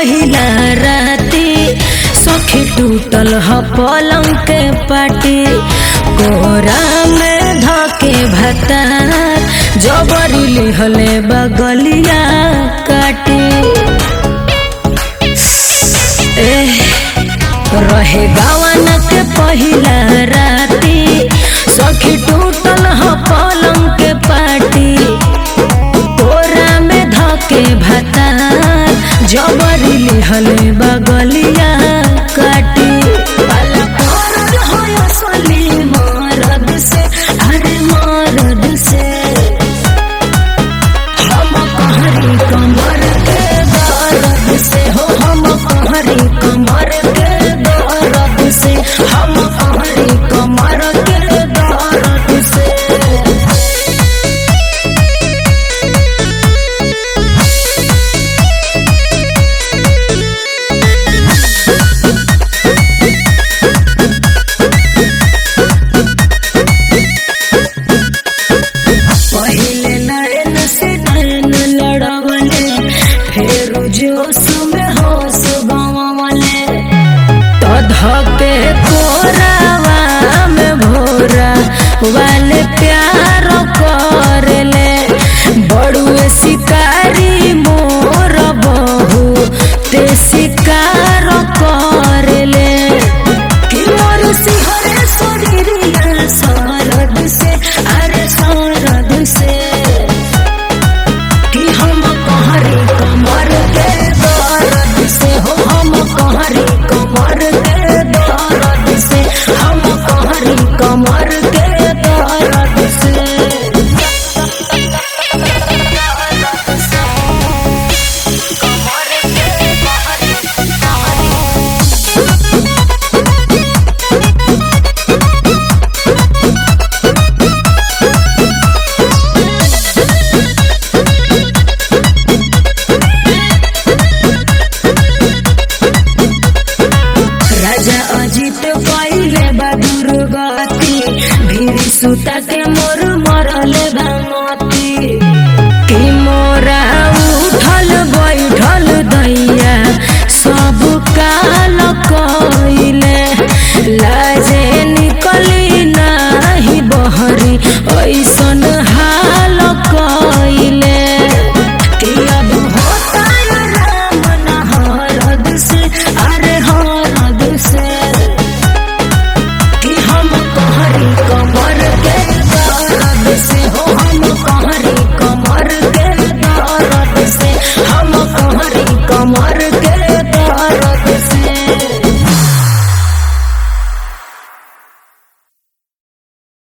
पहिला राती सखी टूटल ह पलंग के पाटी कोरा में धके भतार जबरी लिहले बगलिया काटी एह, रहे गवन के पहिला राती सखी टूटल ह पलंग के पाटी कोरा में धके भतार जबरी लिहले बगलिया काटी पाला पड़ल हो असली मरद से अरे मरद से हम कहरी कमर के दर्द से हो हम कहरी कमर के दर्द से हम कहरी कमर के दर्द से पहिले नैन से नैन लड़वले फिर जोश में होश गंवले तो धके कोरावा में भोरा वाले प्यार करले बड़ुए शिकारी मोर बहू ते शिकार करले कि मोर सिहरे शरीरिया सरद से अरे सरद से कि हम कहरे कमर के दर्द से हो हम कहरे कमर के दर्द से हम कहरे कमर के दर्द से राजा अजित पहिले बहादुर गति भीड़ सुता के मोर मरले भामती कि मोरा उठल बैठल दैया सब काल कइले लाजे निकली नाही बहरी ऐसन हाल कइले कि अब होता राम न हरद से अरे हरद से कि हम कहरी कमर के दर्द से हो हम कहरी कमर के दर्द से हम कहरी कमर के दर्द